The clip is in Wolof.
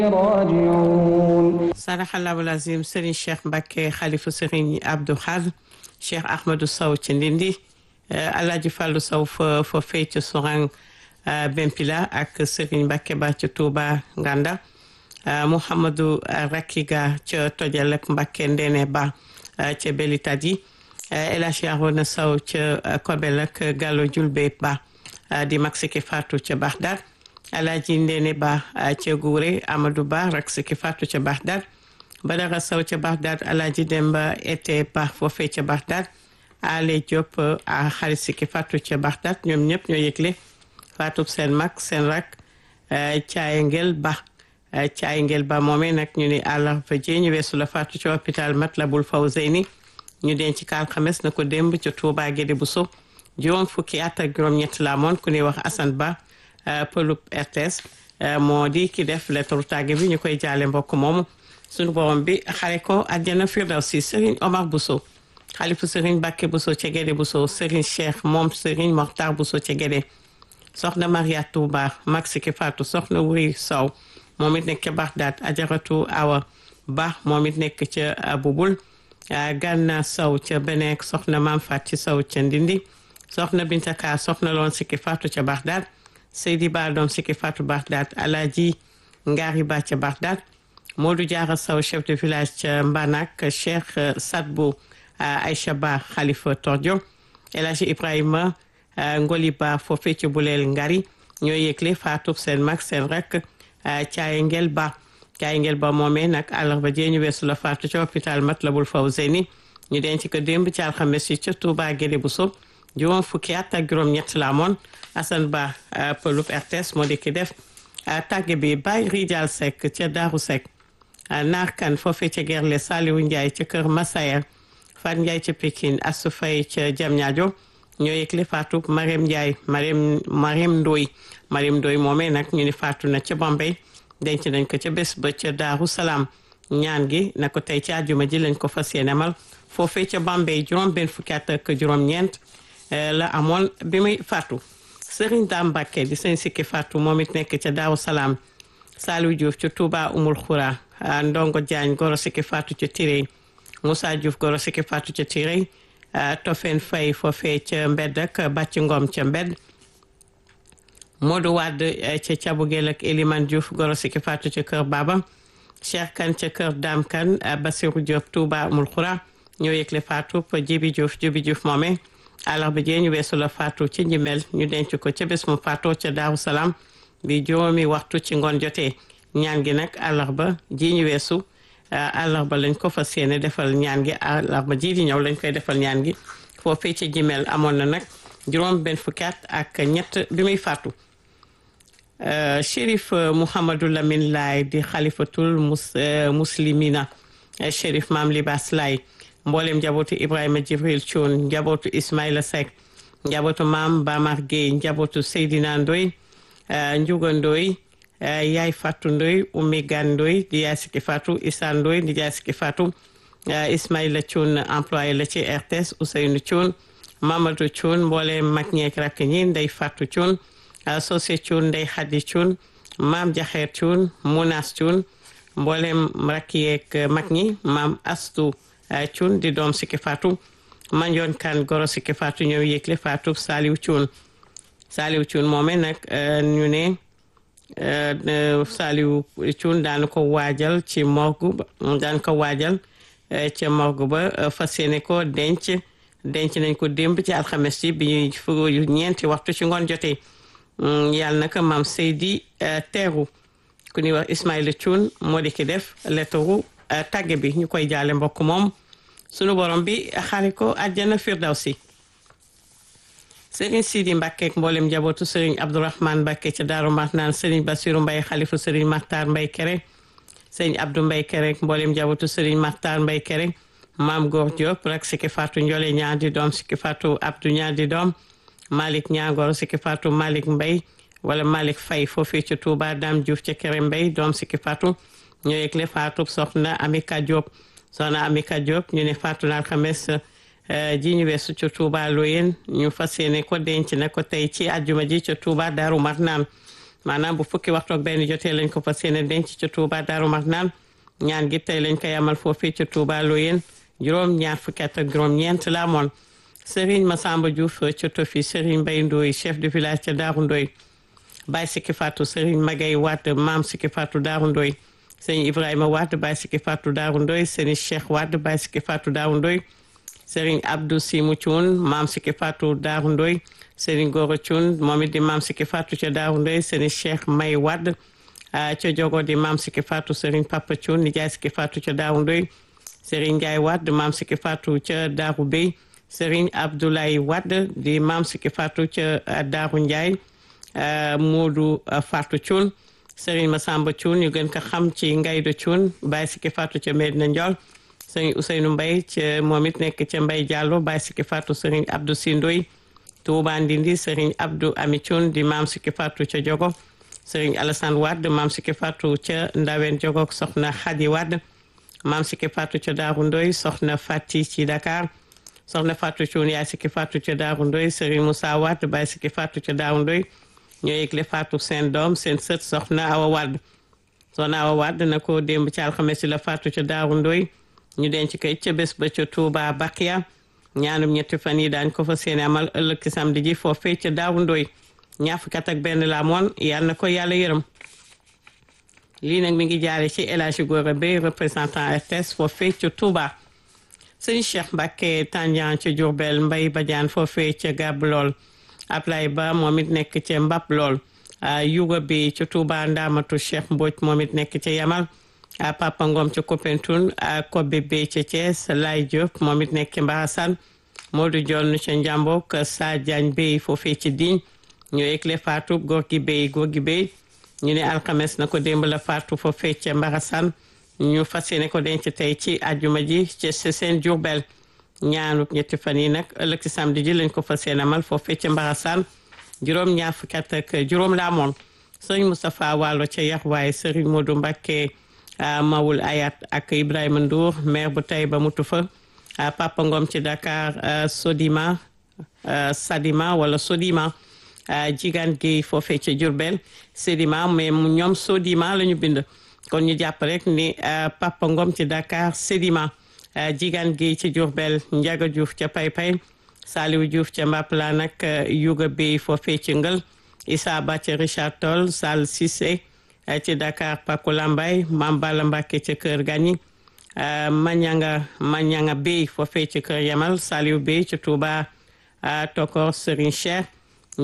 راجعون saraxallahu lazim Serigne Cheikh Mbacke xalifu Serigne Abdou Khadre Cheikh Ahmadou Sow ci Ndindi Alaaji Fàllu Sow fa fa fay ci Sorang Bempila ak Serigne Mbacke ba ci Touba Nganda Mouhamadou Rakiga ca Tojal ak Mbacke Ndene Ba ca Belitadi El Hadji Arona Sow ca Kobel ak Gallo Julbe Ba di mag Siki Fatou ca Bagdad Alaaji Ndene Ba ca Gouré Amadou Ba rak Siki Fatou ca Bagdad Badara Sow ca Bagdad Alaaji Demba Ete Ba foofee ca Bagdad Ale Diop a xarit Siki Fatou ca Bagdad ñoom ñëpp ñoo yëgle Fatou seen mag seen rak Caaye Ngel Ba Caaye Ngel Ba moomee nag ñu ni àllarba ji ñu weesu la Fatou ca hôpital Matlabul Fawzeyni ñu denc ka alxames na ko démb ca Touba Guédé Bousso juróom fukki at ak juróom-ñett la amoon ku ñuy wax Assane Ba pëlub RTS moo di ki def lettre tàgge bi ñu koy jaale mbokk moomu sunu borom bi xare ko àjjana firdawsi Serigne Omar Bousso xalifu Serigne Bakke Bousso ca Guédé Bousso Serigne Cheikh moom Serigne Mokhtar Bousso ca Guédé soxna Maria Touba mag Siki Fatou soxna Wuri Sow moom it nekk ca Bagdad Ajaratu Awa Ba moom it nekk ca Bubul Ganna Sow ca Benek soxna Mam Fati Sow ca Ndindi soxna Binta Ka soxna loon Siki Fatou ca Bagdad Seydi Ba doom Siki Fatou Bagdad Alaji Ngari Ba ca Bagdad Modou Diarra Sow chef de village ca Mbanak Cheikh Sadbou Aïcha Ba Khalifa Tordio El Hadji Ibrahima Ngoli Ba foofee ci Buleel Ngari ñoo yëgle Fatou seen mag seen rek Caaye Ngel Ba Caaye Ngel Ba moomee nag àllarba jee ñu weesu la Fatou ca hôpital Matlabul Fawzeyni ñu denc ko démb ci alxames yi ca Touba Guédé Bousso juróom fukki at ak juróom-ñett la amoon Assane Ba pëlub RTS moo di ki def tàgge bi Baye Rijal Seck ca Daaru Seck naar kan foofee ca Gerle Saliou Ndiaye ca Kër Massayer Fat Ndiaye ca Pikine Assou Faye ca Diamniadio ñoo yëgle faatu Marème Ndiaye Marème Marème Ndoy Marème Ndoy moomee nag ñu ni faatu na ca Bombay denc nañ ko ca bés ba ca Daaru Salaam ñaan gi na ko tey ci àjjuma ji lañ ko fas yéene amal foofee ca Bombay juróom benn fukki at ak juróom-ñeent la amoon bi muy faatu Serigne Dame Mbacké di sëñ Siki Fatou moom it nekk ca Daaru Salaam Saliou Diouf ca Touba Umul Khoura Ndongo Diagne goro Siki Fatou ca Tirey Moussa Diouf goro Siki Fatou ca Tirey Tofen Faye foofee ca Mbedd ak Bàcc Ngom ca Mbedd Modou Wade ca Cabugel ak Elimane Diouf goro Siki Fatou ca Kër Baba Cheikh Kane ca Kër Dame Kane Bassirou Diop Touba Umul Khoura ñoo yëgle Fatou Jibi Diouf Jibi Diouf moomee àllarba jee ñu weesu la faatu ci njimel ñu denc ko ca bés mu faatoo ca Daaru Salaam bi juróomi waxtu ci ngoon jotee ñaan gi nag àllarba ji ñu weesu àllarba lañ ko fas yéene defal ñaan gi àllarba ji di ñëw lañ koy defal ñaan gi foofee ca jimel amoon na nag juróom benn fukki at ak ñett bi muy faatu Chérif Mouhamadou Lamine Laay di xalifatul mus muslimina Chérif Maam Libaas Laay mboolem njabootu Ibrahima Jibril Thioune njabootu Ismaïla Seck njabootu maam Bamar Gueye njabootu Seydina Ndoy Njuga Ndoy yaay Fatou Ndoy Oumy Gan Ndoy di yaay Siki Fatou Issa Ndoy di yaay Siki Fatou Ismaïla Thioune employé la ci RTS Ousseynou Thioune Mamadou Thioune mboolem mag ñeek rakk ñi Ndey Fatou Thioune Sosé Thioune Ndey Khady Thioune maam Jaxeer Thioune Mounas Thioune mboolem rakk yeek mag ñi maam Astou Cuun di doom Siki Fatou manjoon kan goro Siki Fatou ñëw yëgle Fatou Saliou Cuun Saliou Cuun moome nag ñu ne Saliou Cuun daan ko waajal ci morgu daan ko waajal ca morgu ba fas yéene ko denc denc nañ ko démb ci alxames yi bi ñuy fu ñeenti waxtu ci ngoon jotee yàlla naka maam Seydi teeru ku ñuy wax Ismaïla Cuun moo di ki def lettaru tàgge bi ñu koy jaale mbokk moom sunu borom bi xaari ko àjjana firdawsi Serigne Sidi Mbacke ak mboolem njabootu Serigne Abdourahmane Mbacke ca Daaru Marnaan Serigne Bassirou Mbaye xalifu Serigne Makhtar Mbaye Kere Serigne Abdou Mbaye Kere ak mboolem njabootu Serigne Makhtar Mbaye Kere Maam Góor Diop rak Siki Fatou Ndiolé ñaar di doom Siki Fatou Abdou ñaar di doom Malick Ñaagor Siki Fatou Malick Mbaye wala Malick Faye foofii ca Touba Dame Diouf ca Kere Mbaye doom Siki Fatou ñoo yëgle Fatou soxna Amika Diop soxna Amika Diop ñu ne Fatou na alxames ji ñu weesu ca Touba Loyen ñu fas yéene ko denc na ko tey ci àjjuma ji ca Touba Daaru Marnaan maanaam bu fukki waxtu ak benn jotee lañ ko fas yéene denc ca Touba Daaru Marnaan ñaan gi tey lañ koy amal foofii ca Touba Loyeen juróom ñaar fukki at ak juróom ñeent la amoon Serigne Massamba Diouf ca Tofi Serigne Mbaye Ndoye chef de village ca Daaru Ndoye Baye Sikki Fatou Serigne Magay Wade Maam Sikki Fatou Daaru Ndoye Serigne Ibrahima Wade Baye Sikki Fatou Daaru Ndoye Serigne Cheikh Wade Baye Sikki Fatou Daaru Ndoye Serigne Abdou Simou Thioune Maam Sikki Fatou Daaru Ndoye Serigne Goro Thioune moom it di Maam Sikki Fatou ca Daaru Ndoye Serigne Cheikh May Wade ca Jogo di Maam Sikki Fatou Serigne Papa Thioune Nijaay Sikki Fatou ca Daaru Ndoye Serigne Ndiaye Wade Maam Sikki Fatou ca Daaru Bey Serigne Abdoulaye Wade di Maam Sikki Fatou ca Daaru Ndiaye Moodu Fatou Thioune Serigne Massamba Thioune ñu gën ko xam ci Ngaydo Thioune Baye Sikki Fatou ca Medina Ndiol Serigne Ousseynou Mbaye ca moom it nekk ca Mbaye Diallo Baye Sikki Fatou Serigne Abdou Sindoy Touba Ndindi Serigne Abdou Ami Thioune di Maam Sikki Fatou ca Jogo Serigne Alassane Wade Maam Sikki Fatou ca Ndawen Jogo soxna Khady Wade Maam Sikki Fatou ca Daaru Ndoy soxna Fati ci Dakar soxna Fatou Thioune yaay Sikki Fatou ca Daaru Ndoy Serigne Moussa Wade Baye Sikki Fatou ca Daaru Ndoy ñoo yëgle Fatou seen doom seen sët soxna Awa Wade soxna Awa Wade na ko démb ci alxames la Fatou ca Daaru Ndoy ñu denc koy ca bés ba ca Touba Bakia ñaanum ñetti fan yi daañ ko fa seeni amal ëllëg ci samedi ji foofee ca Daaru Ndoy ñaar fukki at ak benn la moon yal na ko yàlla yërëm lii nag mi ngi jaare ci El Hadji Gora Bey représentant RTS foofee ca Touba sëñ Cheikh Mbacke Tandian ca Diourbel Mbay Badiane foofee ca Gab lool Ablaye Ba moom it nekk ca Mbap lool Yuga bi ca Touba Ndamatu Cheikh Mbodj moom it nekk ca Yamal Papa Ngom ca Kopentoun Kobe Bey ca Thiès Lay Diop moom it nekk ca Mbaxasan Modou Dione ca Njambok Sa Diagne Bey foofee ca Digne ñoo yëgle faatu góor gi Bey góor gi Bey ñu ne alxames na ko démb la faatu foofee ca Mbaxasan ñu fas yéene ko denc tey ci àjjuma ji ci seen Jurbel ñaanu ñetti fan yi nag ëllëg ci samedi ji lañ ko fas yéene amal foofee ca Mbaxasaan juróom ñaar fukki at ak juróom la amoon sëriñ Moustapha Wallo ca yax waaye sëriñ Modou Mbacké Mawul Ayat ak Ibrahima Ndour maire bu Taïba mutu fa Papa Ngom ci Dakar Sodima Sadima wala Sodima Jigaan Guèye foofee ca Jurbel Sedima mais ñoom Sodima la ñu bind kon ñu jàpp rek ni Papa Ngom ci Dakar Sedima Jigaan Guèye ci Diourbel Ndiaga Diouf ca Paypay Saliou Diouf ca Mbapla nag Yuga Bey foofee ci Ngël Issa Ba ca Richard Toll Sall Cissé ci Dakar Paku Lambay Mam Balla Mbacke ca Kër Gagny Mañanga Mañanga Bey foofee ci Kër Yamal Saliou Bey ci Touba Tokor Serigne Cheikh